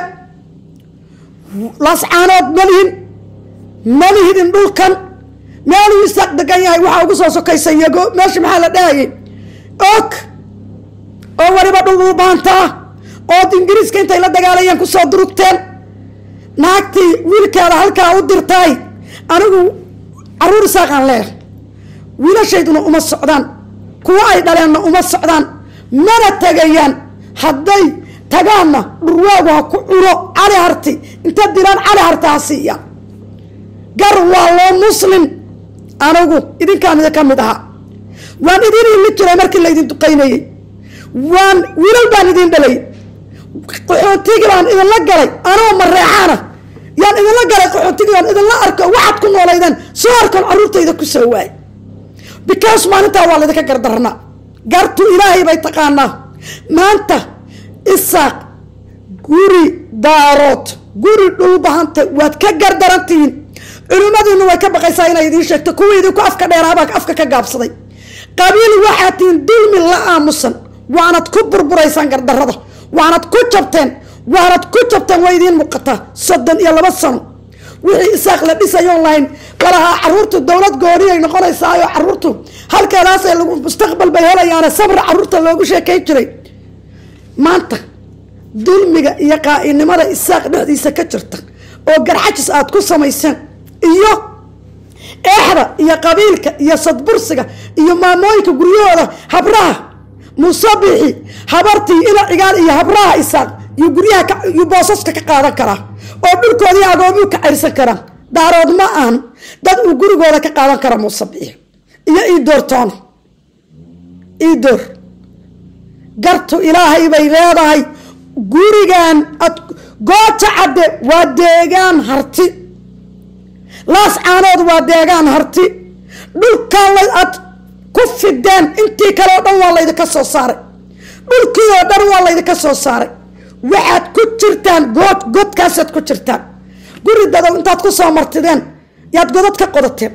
lascaanood malihin malihidin dhulkan meeluu isaaq degan yahay waxaa ugu soo sokaysa yago meesha maxaa la dhahayay og oo weliba dhul dhulbaanta ah ood ingiriiska intay la dagaalayeen kusoo durugteen naagtii wiilkeeda halkaa u dirtay anigu caruur isaaqaan leeh wiilashayduna uma socdaan kuwo ay dhaleenna uma socdaan mana tegayaan hadday tagaanna dhurwaagu ha ku cuno cali harti inta dilaan cali harti ha siiya gar waa loo muslim anigu idinkaan idinka mid ahaa waan idin imi jiray markii laydin duqaynayey waan wiilal baan idin dhalay qaxootigii baan idinla galay anoo mareexaana yaan idinla galay qaxootigii baan idinla arko waxaad ku noolaydeen soo arkoon caruurtayda ku soo waay because maalintaa waa laydinka gardarnaa gartu ilaahay bay taqaanaa maanta isaaq guri daarood guri dhulbahanta waad ka gardarantihiin culimmadiinu way ka baqaysaa inay idiin sheegto kuwii idinku afka dheeraabaa afka ka gaabsaday qabiil waxaad tihiin dulmi la aamusan waanad ku burburaysaan gardarada waanad ku jabteen waanad ku jabteen way idiin muuqataa soddon iyo laba sano wixii isaaq la dhisayoon lahayn lalahaa caruurtu dowlad gooniyay noqonaysaayo caruurtu halkeedaasay lagu mustaqbal bay helayaane sabra caruurta loogu sheekayn jiray maanta dulmiga iyo qaa'inimada isaaq dhexdiisa ka jirta oo garxajis aad ku samayseen iyo eexda iyo qabiilka iyo sadbursiga iyo maamooyinka guryahooda habraha musabixi habartii ila cigaal iyo habraha isaaq iyo guryaha iyo boosaska ka qaadan karaa oo dhulkoodii agoomuu ka cayrsan karaa daarood ma ahan dad uu gurigooda ka qaadan kara musabixi iyo iidoortoona iidoor gartu ilaahay bay leedahay gurigan ad gooja cadde waa deegaan harti laas caanood waa deegaan harti dhulkan la ad ku fideen intii kale oo dhan waa laydinka soo saaray dhulkii oo dhan waa laydinka soo saaray waxaad ku jirtaan good godkaasaad ku jirtaan guri dadow intaad ku soo martideen yaad godad ka qodateen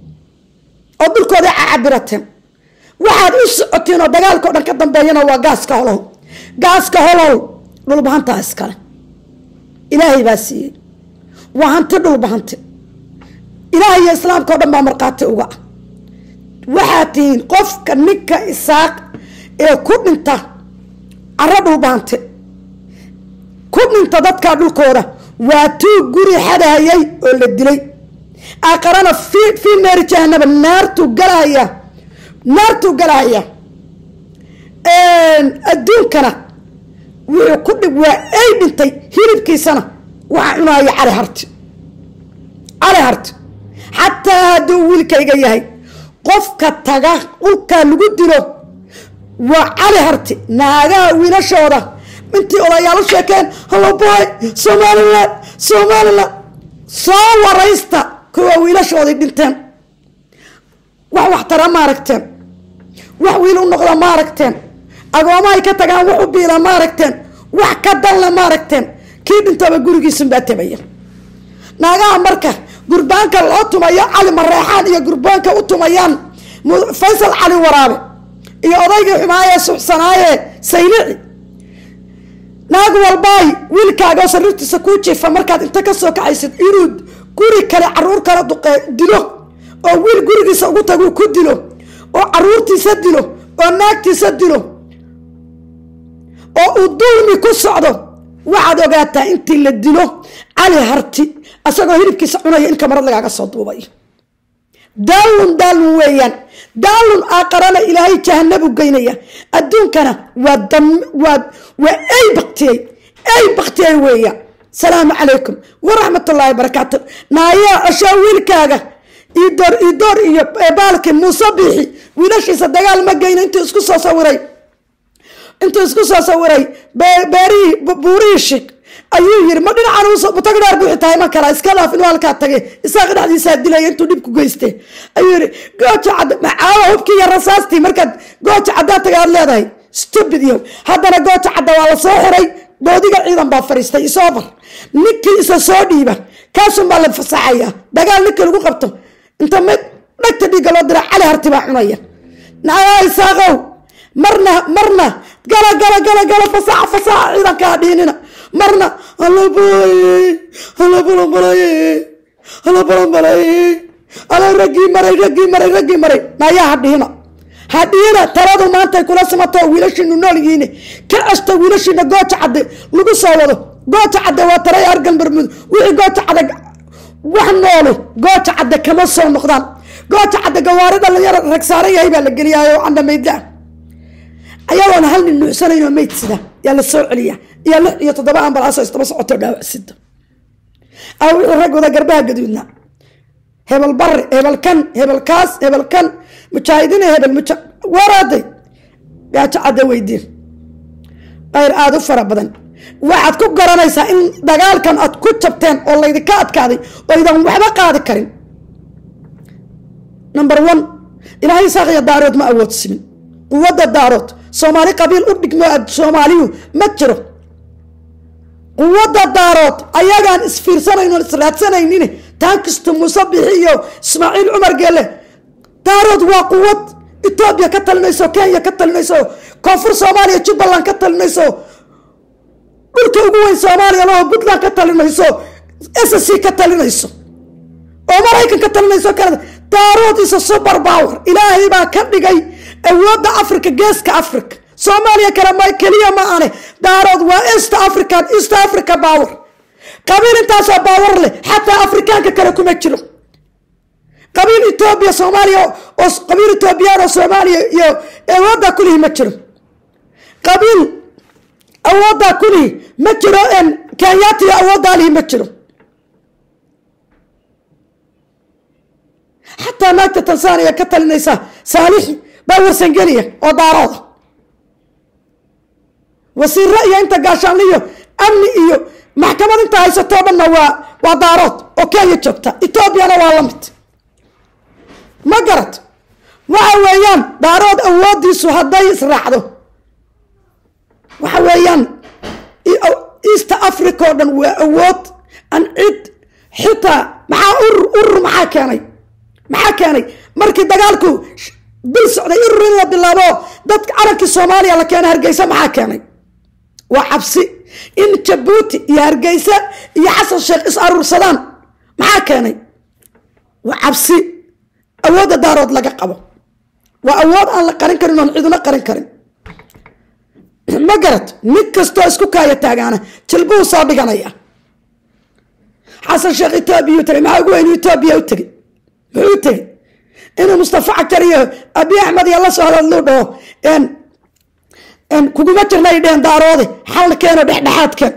oo dhulkoodii cacabirateen waxaad u socotiin oo dagaalka o dhan ka dambeeyana waa gaaska holow gaaska holow dhulbahantaa iskale ilaahay baa siiyey waa hanti dhulbahanti ilaahay iyo islaamka o dhan baa markhaati uga ah waxaad tihiin qofka ninka isaaq ee ku dhinta caro dhulbahante ku dhinta dadkaa dhulkooda waa tuu guri xadahayay oo la dilay aqarana fii naari jahanaba naartuu galahaya naartuu galahaya adduunkana wuxuu ku dhib waa ay dhintay hilibkiisana waxaa cunaayo cali harti cali harti xataa hadduu wiilkayga yahay qofka taga dhulkaa lagu dilo waa cali harti naagaha wiilashooda intii odayaalu sheekeen haloboy somalilan somalilan soo waraysta kuwa wiilashooday dhinteen wax waxtara ma aragteen wax wiil u noqda ma aragteen agoomahay ka tagaan wax u biila ma aragteen wax ka danle ma aragteen kii dhintaba gurigiisunbaa tabaya naagaha marka gurbaanka loo tumayo cali mareexaan iyo gurbaanka u tumayaan faysal cali waraabe iyo odaygii xumaayee suxsanaaye saylici naag walbaay wiilkaaga sariirtiisa kuu jiifa markaad inta ka soo kacaysid inuu guri kale caruur kala duqee dilo oo wiil gurigiisa ugu taguu ku dilo oo caruurtiisa dilo oo naagtiisa dilo oo uu dulmi ku socdo waxaad ogaataa intii la dilo cali harti asagoo hilibkiisa cunaya in kamarad lagaaga soo duubayo daalun daalun weeyaan daalun aaqarana ilaahay jahanabu geynaya adduunkana waa dam waa waa ay baktiyey ay baktiyey weeyaan salaamu calaykum waraxmatullaahi barakaatu naayaa ceshaa wiilkaaga idoor idoor iyo baalki muuse biixi wiilashiisa dagaal ma geyna intuu isku soo sawiray intuu isku soo sawiray beerihii buurihii shig ayuu yiri ma dhinacan tag dheer buuxi tahay ma kala iska dhaaf inuu halkaa tagay isaga dhexdiisaa dilaya intuu dhib ku geystay ayuu yiri gooja cadda macaawa hubkii iyo rasaastii markaad gooja caddaa tagay aad leedahay stupid iyo haddana gooja cadda waa la soo xiray boodiga ciidan baa fariistay isoobar ninkii isa soo dhiiba kaasun baa la fasaxaya dagaal ninkii lagu qabto inta mid dhagta dhiigga loo dira cali harti baa cunaya nayaa isaaqow marna marna gala gala gala gala fasaxa fasaxa ciidankaa dhiinina marna alla bulaye alla bulanbalaye alla bulanbalaye alla raggii maray raggii maray raggii maray nayaa hadhiina hadhiina taladu maantay kula simato wiilashiinu nool yihiin ka ceshta wiilashiina gooja cadde lagu soo wado gooja cadde waa taray argal marmud wixii gooja cadde wax noole gooja cadde kama soo noqdaan gooja cadde gawaari dhalinyaro rag saaran yahay baa la geliyaayo candha maydla ayagoona hal nin nuucsanayn oo mayd sida yaa la soo celiya iyo lix iyo toddoba ambalaas oo isdaba socoto dhaawac sida a wixii rag wada garbaha gaduudna hebel bari hebel kan hebel kaas hebel kan mujaahidiin hebel muja waraaday gaajo cadde weydiin ayr aada u fara badan waxaad ku garanaysaa in dagaalkan aad ku jabteen oo laydinka adkaaday oo idan waxba qaadi karin number one ilaahay saaqiya daarood ma awoodsimin quwadda daarood soomaali qabiil u dhigmo soomaaliyu ma jiro quwadda daarood ayagaan isfiirsanayno israadsanaynin taankistu muuse bixi iyo ismaaciil cumar geelle daarood waa quwad etoobiya ka talinayso kenya ka talinayso koonfur soomaaliya jubbaland ka talinayso dhulka ugu weyn soomaaliya laho puntland ka talinayso s c ka talinayso oo maraykan ka talinayso kanada daarood isa super power ilaahay baa ka dhigay awoodda africa geeska africa soomaaliya kale ma keliya ma ane daarood waa east african east africa power qabiil intaasoo baawar leh xataa afrikaanka kale kuma jiro qabiil etoobiya soomaaliya oo qabiil etoobiyaan oo soomaaliya iyo awooddaa kulihi ma jiro qabiil awooddaa kulihi ma jiro kenyaati iyo awooddaa lihi ma jiro xataa naagta tansaaniya ka talinaysa saalixi baa warsangeliya oo daarooda wasiiro iyo inta gaashaanliyo amni iyo maxkamad inta haysatoo dhanna waa waa daarood oo kenya joogta etoobiyana waa la mid ma garad waxa weeyaan daarood awoodiisu hadday israacdo waxa weeyaan east africa oo dhan waa awood an cid xitaa maxaa urur urur maxaa keenay maxaa keenay markii dagaalku bil socday urur in la bilaabo dadka calankii soomaaliya la keena hargeysa maxaa keenay waa cabsi in jabuuti iyo hargeysa iyo xasan sheekh is aruursadaan maxaa keenay waa cabsi awoodda daarood laga qabo waa awood aan la qarin karin oon ciduna qarin karin ma garad mid kastoo isku kaaya taagaana jilbuhu soo dhiganaya xasan sheekh etoobiya u tagay maxaa ugu weynu etoobiya u tegey muxuu tegey inuu mustafa cajar iyo abi axmed iyo la soo hadadluu dhaho kuguma jirna ay dheheen daaroode xalkeeno dhexdhexaadkeen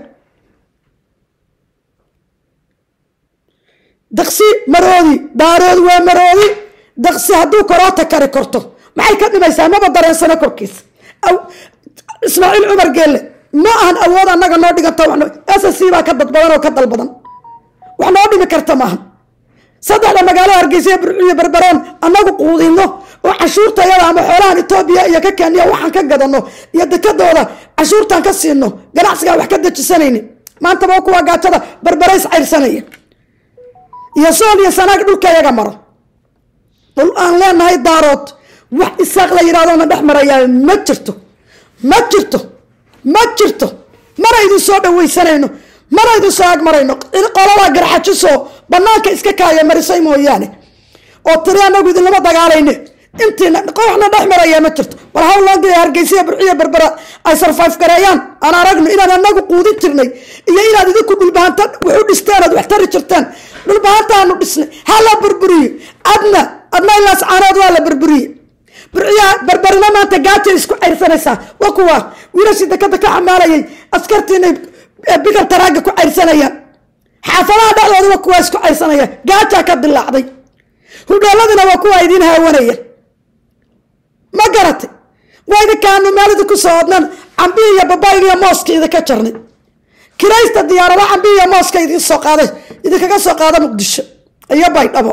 daqsi maroodi daarood waa maroodi daqsi hadduu koroota kari korto maxay ka dhimaysaa maba dareensano korkiisa ismaaciil cumar geelle ma ahan awood annaga noo dhiganta s c baa ka dad badan oo ka dal badan wax noo dhimi karta maaha saddexda magaalo hargeysa burciyo berberoon annagu quudino oo cashuurta yada ama xoolahan etoobiya iyo ka kenya waxaan ka gadano iyo dekadooda cashuurtaan ka siino ganacsigaan wax ka dejisanayni maantaba kuwa gaajada berberays cayrsanaya iyo sool iyo sanaag dhulka yaga maro dhul aan leenahay daarood wax isaaq la yidhahdona dhex marayaa ma jirto ma jirto ma jirto mana idin soo dhawaysanayno mana idin soo agmarayno qolada garxajisoo banaanka iska kaaya marisay mooyaane oo tiri anagu idinlama dagaalayne intiina kooxna dhex maraya ma jirto bal hawlonga hargeysiya burciya berbera ay sarfayf gareeyaan aan aragno inaan anagu quudin jirnay iyo inaad idinku dhulbahanta wuxu dhisteen oad wax tari jirteen dhulbahantaanu dhisnay ha la burburiyo adna adna ilaas caanood waa la burburiye burciyaa berberina maanta gaajay isku cayrsanaysaa waa kuwa wiilashii dekada ka xamaalayay askartiinay bigal taraaga ku cayrsanayaan xaafadaha dhexdooda kuwa isku cayrsanaya gaajaa ka dilaacday hudheeladina waa kuwa idiin haawanaya ma garatay waa idinkaanu maalida ku soo odnan cambihi iyo babayga iyo mooska idinka jarnay kiraysta diyaarada cambihi iyo mooska idin soo qaaday idinkaga soo qaada muqdisho iyo baydhabo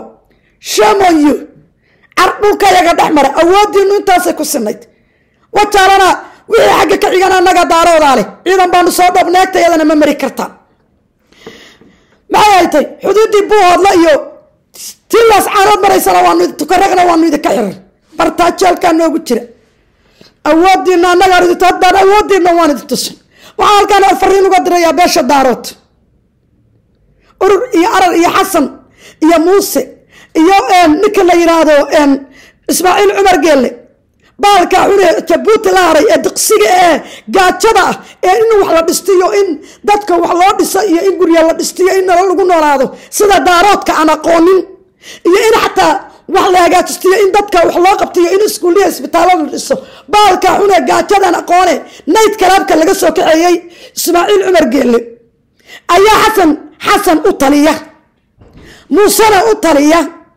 shamonyo car dhulka yaga dhex mara awoodiinu intaasay ku sinayd wajaalana wixii xagga ka xigan annaga daaroodaa leh ciidan baanu soo dhoob neegta iyadana ma mari kartaan maxay haytay xuduuddii buuhoodla iyo tilaas caanood maraysana waanu tukaragna waanu idinka xiran bartaajeelkaa noogu jira awoodiina annagaan idin haddaan awoodiina waan idin tusin waxaan halkaan fariin uga dirayaa beesha daarood urur iyo arar iyo xasan iyo muuse iyo ninka la yidhaahdo ismaaciil cumar geelle baalka xune jabuuti la haray ee diqsiga ee gaajada ah ee in wax la dhistiyo in dadka wax loo dhiso iyo in gurya la dhistiyo in nalo lagu noolaado sida daaroodka aan aqoonin iyo in xataa wax la hagaajistiyo in dadka wax loo qabtiyo in iskuuliya isbitaallo la dhiso baalka xune gaajadaan aqoone nayd kalaabka laga soo kaxeeyey ismaaciil cumar geelle ayaa xasan xasan u taliya muusena u taliya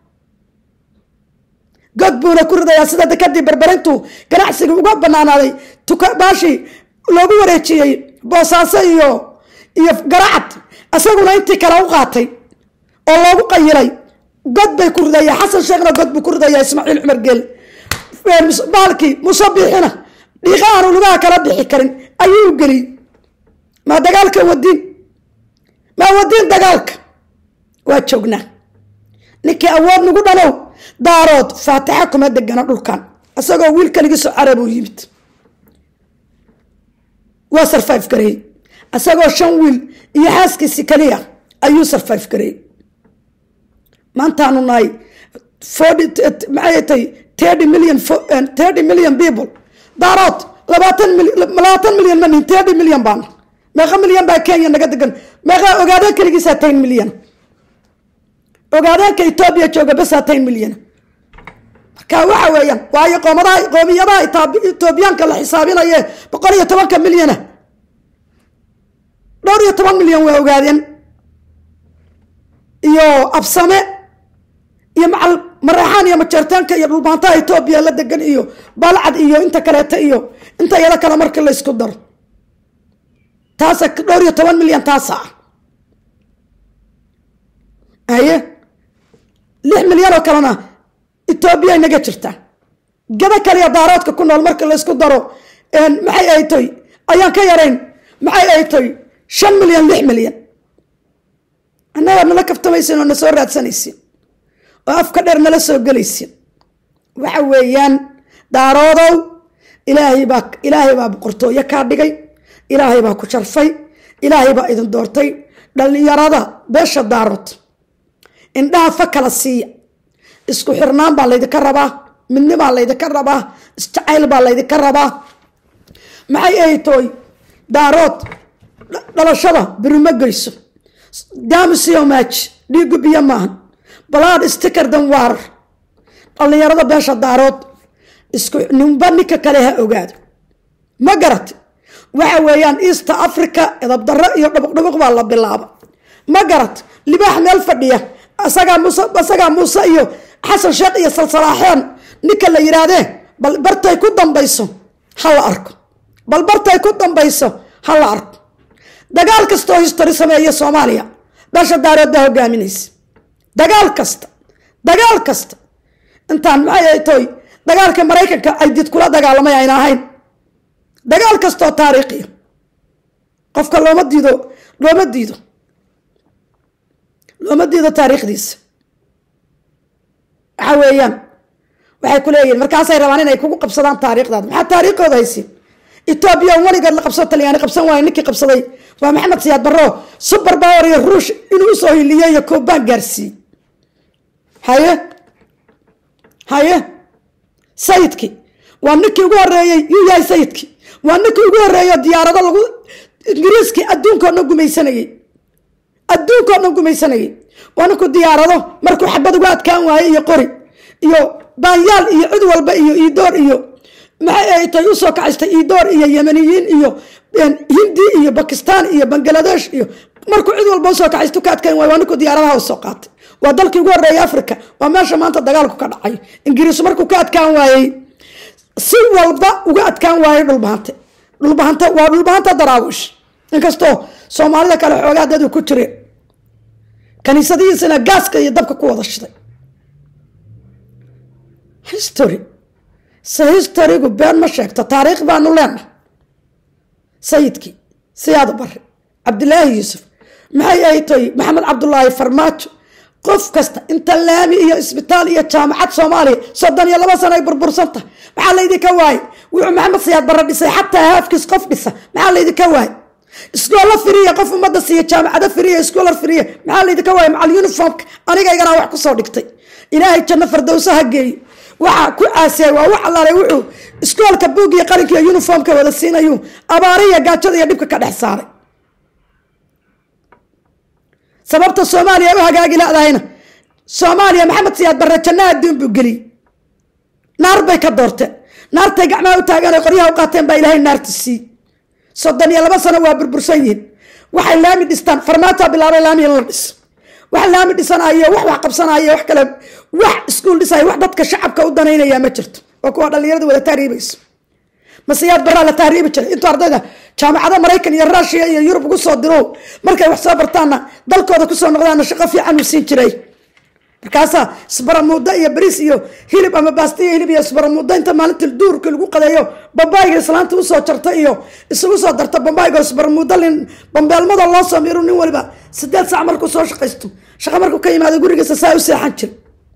god buuna ku ridayaa sida dekadii barbarintu ganacsiga uga banaanaaday tuka baashii loogu wareejiyey boosaaso iyo iyo garacad isaguna intii kale u qaatay oo loogu qayilay god bay ku ridaya xasan sheekhna god buu ku ridaya ismaaciil cumar geel baalkii muuse biixina dhiiqa aanu lugaha kala bixi karin ayuu geliyey maa dagaalka wadiin maa wadiin dagaalka waa joognaa ninkii awood nagu dhalow daarood faatixa kuma degana dhulkan isagoo wiil kaligiisoo carab uu yimid waa sarfayf gareeyey isagoo shan wiil iyo xaaskiisi kaliya ayuu sarfayf gareeyey maantaanu nahay maxay tay thirty million thirty million people daarood labaatan labaatan milyan ma nihin thirty million baana meeqa milyan baa kenya naga degan meeqa ogaadeen kaligiisaa ten milyan ogaadeenka etoobiya jooga basaa ten milyan marka waxa weeyaan waayo qoomadaha qoomiyadaha etoobiyaanka la xisaabinaye boqol iyo tobanka milyana dhowr iyo toban milyan waa ogaadeen iyo absame iyo macal maraxaan iyo majeertaanka iyo dhulbaantaha etoobiya la degan iyo balcad iyo inta kaleeta iyo inta iyada kale marka la isku daro taasa dhowr iyo toban milyan taasa ah haye lix milyan oo kalena etoobiya inaga jirtaa gada kaliya daaroodka ku nool marka laysku daro maxay ay toy ayaan ka yarayn maxay ay toy shan milyan lix milyan annagaa nala kaftamaysin oo na soo raadsanaysin oo afka dheer nala soo gelaysin waxa weeyaan daaroodow ilaahay baa ilaahay baa boqortooyo kaa dhigay ilaahay baa ku sharfay ilaahay baa idin doortay dhallinyarada beesha daarood indhaha fa kala siiya isku xirnaan baa laydinka rabaa midni baa laydinka rabaa isjacayl baa laydinka rabaa maxay ay tooy daarood dhalashada birima geyso daamisiyo maaji dhiigu biyo maahan balaad sticker dan waarar dhallinyarada beesha daarood isku ninba ninka kale ha ogaado ma garata waxa weeyaan east africa edabdarro iyo dhabuqdhabuq baa la bilaaba ma garat libaax meel fadhiya asagaa muuse asagaa muuse iyo xasan sheekh iyo salsalaaxeen ninka la yidhaahdee bal bartay ku dambayso ha la arko bal bartay ku dambayso ha la arko dagaal kastoo history sameeya soomaaliya beesha daarood baa hogaaminaysa dagaal kasta dagaal kasta intaan maxay ay toy dagaalka maraykanka ay did kula dagaalamay ayna ahayn dagaal kastoo taariikhiya qofka looma diido looma diido looma diido taariikhdiisa waxa weeyaan waxay ku leeyihin markaasay rabaan inay kugu qabsadaan taariikhdaada maxaa taariikhooda haysiin etoobiya weligeed la qabsado talyaani qabsan waayo ninkii qabsaday waa maxamed siyaad barro super power iyo ruush inuu usoo hiliyo iyo koobaan gaarsiiyey haye haye sayidkii waa ninkii ugu horeeyey yuu yahay sayidkii waa ninkii ugu horeeyo diyaarado lagu ingiriiskii adduunkao dhan gumaysanayey adduunkao dhan gumaysanayey waa ninkuu diyaarado markuu xabad uga adkaan waaye iyo qori iyo baanyaal iyo cid walba iyo iidoor iyo maxay ay tay usoo kacaystay iidoor iyo yemaniyiin iyo hindi iyo bakistan iyo bangaladesh iyo markuu cid walba usoo kacaysto ka adkaan waaye waa ninkuu diyaaradaha usoo qaatay waa dalkii ugu horeeyay africa waa meesha maanta dagaalku ka dhacay ingiriis markuu ka adkaan waayey si walba uga adkaan waayey dhulbahante dhulbahante waa dhulbahanta daraawish inkastoo soomaalida kale xoogaa dadu ku jireen kaniisadihiisana gaaska iyo dabka ku wada shiday history se historygu been ma sheegto taariikh baanu leenahay sayidkii siyaada bare cabdilaahi yuusuf maxay ahayd toy maxamed cabdulaahi farmaajo qof kasta inta laami iyo isbitaal iyo jaamacad soomaaliya soddon iyo laba sano ay burbursanta maxaa laydinka waayey wuxuu maxamed siyaad barre dhisay xataa haafkiis qof dhisa maxaa laydinka waayey iskoolo firiya qof ummadda siiya jaamacado firiya iskoolar firiya maxaa laydinka waayey macal uniformka anigaygana wax kusoo dhigtay ilaahay janno fardowso ha geeyo waxaa ku caasiyay waa wax allaale wuxuu iskoolka buug iyo qalinka iyo uniformka wada siinayu abaariya gaajada iyo dhibka ka dhex saaray sababta soomaaliya u hagaagi la-dahayna soomaaliya maxamed siyaad barre janna adduun buu geliyey naar bay ka doorteen naartay gacmaha u taageen oy qoryaha u qaateen baa ilaahay naarta sii soddon iyo laba sano waa burbursan yihiin waxay laami dhistaan farmaataa bilaabay laami in la dhiso wax laami dhisanayo wax wax qabsanayo wax kale wax iskuul dhisayo wax dadka shacabka u danaynaya ma jirto waa kuwa dhalinyarada wada tahriibayso masiyaad baraa la tahriibi jiray intuu ardayda jaamacado maraykan iyo ruushiya iyo yurub ugu soo diro markay wax soo bartaanna dalkooda kusoo noqdaana shaqo fiican uu siin jiray markaasaa isbaramuudo iyo bariis iyo hilib ama baasta iyo hilib iyo isbaramuudo inta maalintii duurka lagu qadeeyo bambaayga islaanta usoo jarta iyo isugu soo darta bambaayga isbaramuudo lin bambeelmada loo soo miru nin waliba sideed sac markuu soo shaqaysto shaqo markuu ka yimaado gurigiisa saa u seexan jira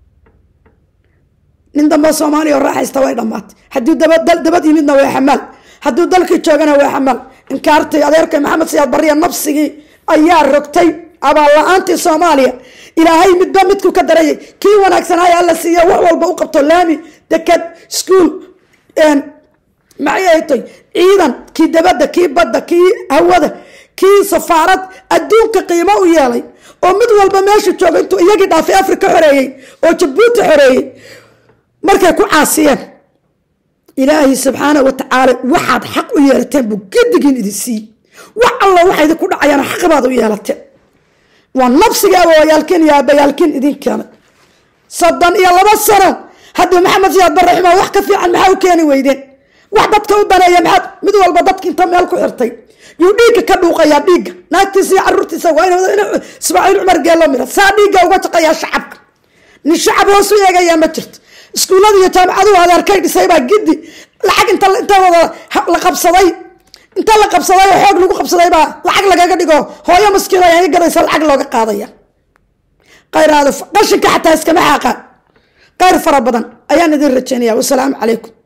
nin dambe soomaaliya oo raaxaysta way dhammaatay hadduu dabad yimidna waa xamaal hadduu dalkii joogana waa xamaal inkaartay adeerkay maxamed siyaad bariya nabsigii ayaa rogtay abaal la-aantii soomaaliya ilaahay midba midku ka darayay kii wanaagsanaayo alla siiya wax walba u qabto laami deked iskuol maxay ahaytoy ciidan kii dabadda kii badda kii hawada kii safaarad adduunka qiimo u yeelay oo mid walba meeshu jooga intuu iyagii dhaafay afrika xoreeyey oo jabuuti xoreeyey markay ku caasiyeen ilaahay subxaana wa tacaala waxaad xaq u yeelateen buu gedigiin idin siiyey wax allo waxa idinku dhacayaan xaq baad u yeelateen waa nabsiga awoyaalkiin iyo aabayaalkiin idin keenay soddon iyo laba sano haddii maxamed siyaad barre xumaa wax ka fiican maxaa u keeni weydeen wax dadka u daneeya maxaad mid walba dadka inta meel ku xirtay yuu dhiigga ka dhuuqayaa dhiigga naagtiisa iyo caruurtiisa waa in ismaaciil cumar geelo mira saa dhiigga uga shaqayaa shacabka nin shacab hoos u eegayaa ma jirto iskuullada iyo jaamacaduhu adeerkay dhisay baa giddi lacag inta inta wada la qabsaday inta la qabsaday oo xoog lagu qabsaday baa lacag lagaga dhigo hooyo maskiin ayaa gadaysa lacag looga qaadaya qayraada qashinka xataa iskama xaaqaan qayr fara badan ayaan idin rajaynaya wasalaamu calaykum